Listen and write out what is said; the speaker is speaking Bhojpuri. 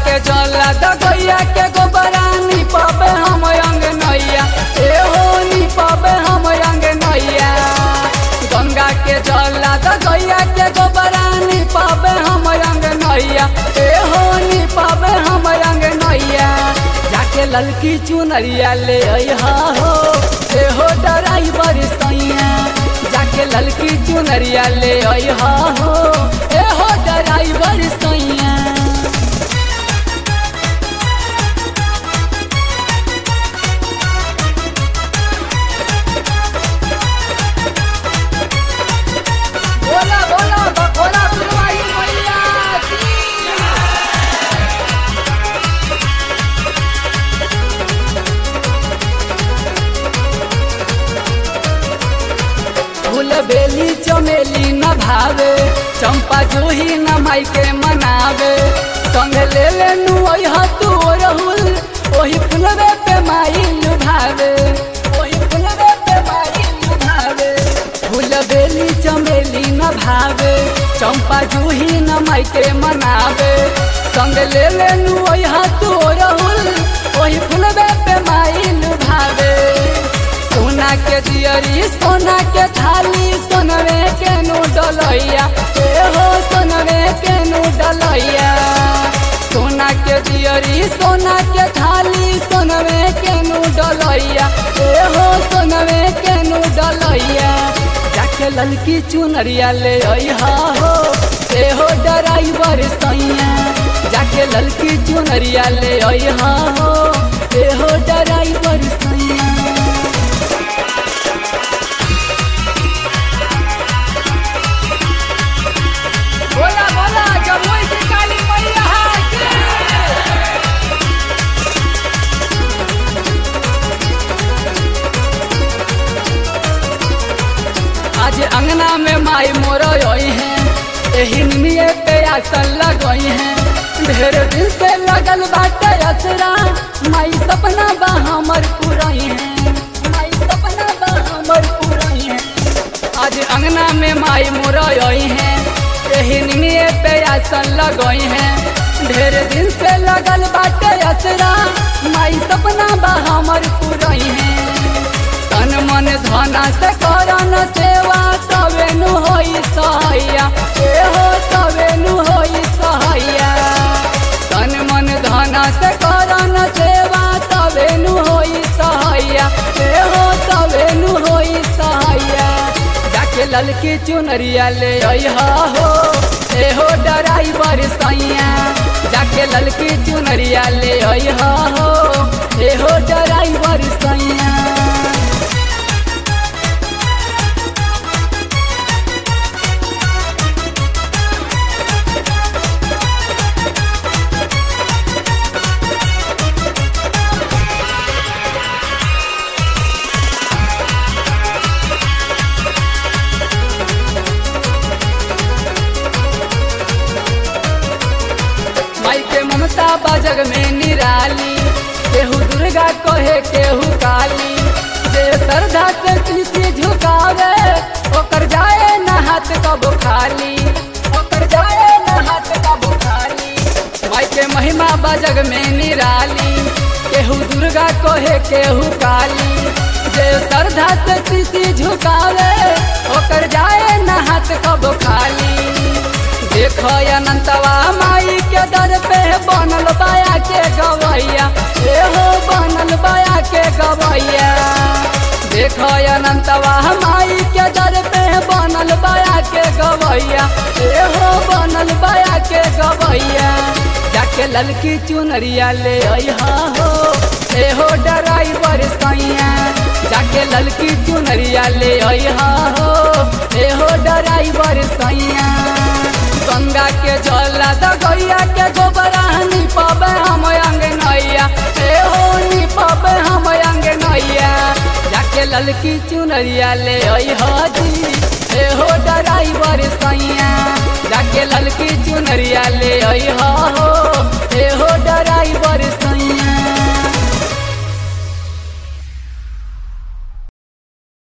के जला दगैया के गोबरा नी पाबे हम अंग नैया ए हो नी पाबे हम अंग नैया गंगा के जला दगैया के गोबरा नी पाबे हम अंग नैया ए हो नी पाबे हम अंग नैया जाके ललकी चुनरिया ले अइहा हो ए हो ड्राइवर सैया जाके ललकी चुनरिया ले अइहा हो ए हो ड्राइवर सैया बोला बोला भोला फुलवाई मैया की फूल बेली चमेली न भावे चंपा जूही न माई के मनावे संग ले ले नु ओह तू रहुल ओही फुलवे पे माई लुभावे ओही फुलवे पे माई लुभावे फूल बेली चमेली न भावे चंपा जूही न माई के मनावे संग ले ले नु ओह तू रहुल ओही फुलवे पे माई लुभावे सोना के दियरी सोना के थाली सोनवे के नु डलैया ए हो सोनवे के नु डलैया सोना के दियरी सोना के थाली सोनवे के नु डलैया ए हो सोनवे के नु डलैया जाके ललकी चुनरिया ले अइहा हो ए हो ड्राइवर सैया जाके ललकी चुनरिया ले अइहा हो ए हो ड्राइवर सैया बोला बोला जमुई की काली मैया की आज अंगना में माई मोर आई है एही निमिये पे आसन लगई है ढेर दिन से लगल बाटे असरा माई सपना बा हमर पुरई है माई सपना बा हमर पुरई है आज अंगना में माई मोर आई है एही निमिये पे आसन लगई है ढेर दिन से लगल बाटे असरा माई सपना बा हमर पुरई है तन मन धना से करन सेवा तबे नु होई सहैया ए हो तबे नु होई सहैया तन मन धना से करन सेवा तबे नु होई सहैया ए हो तबे नु होई सहैया जाके ललकी चुनरिया ले अइहा हो ए हो ड्राइवर सैया जाके ललकी चुनरिया ले अइहा हो ए हो ड्राइवर सैया माई के ममता बाजग में निराली केहू दुर्गा कहे केहू काली जे श्रद्धा से शीशी झुकावे ओकर जाए न हाथ कबो खाली ओकर जाए न हाथ कबो खाली माई के महिमा बाजग में निराली केहू दुर्गा कहे केहू काली जे श्रद्धा से शीशी झुकावे ओकर जाए न हाथ कबो खाली देखो अनंतवा माई के दर पे बनल बाया के गवैया ए हो बनल बाया के गवैया देखो अनंतवा माई के दर पे बनल बाया के गवैया ए हो बनल बाया के गवैया जाके ललकी चुनरिया ले अइहा हो ए हो ड्राइवर सैया जाके ललकी चुनरिया ले अइहा हो ए हो ड्राइवर सैया गंगा के जला दगैया के गोबरा नी पाबे हम अंग नैया ए हो नी पाबे हम अंग नैया जाके ललकी चुनरिया ले आई हाजी ए हो ड्राइवर सैया जाके ललकी चुनरिया ले आई हो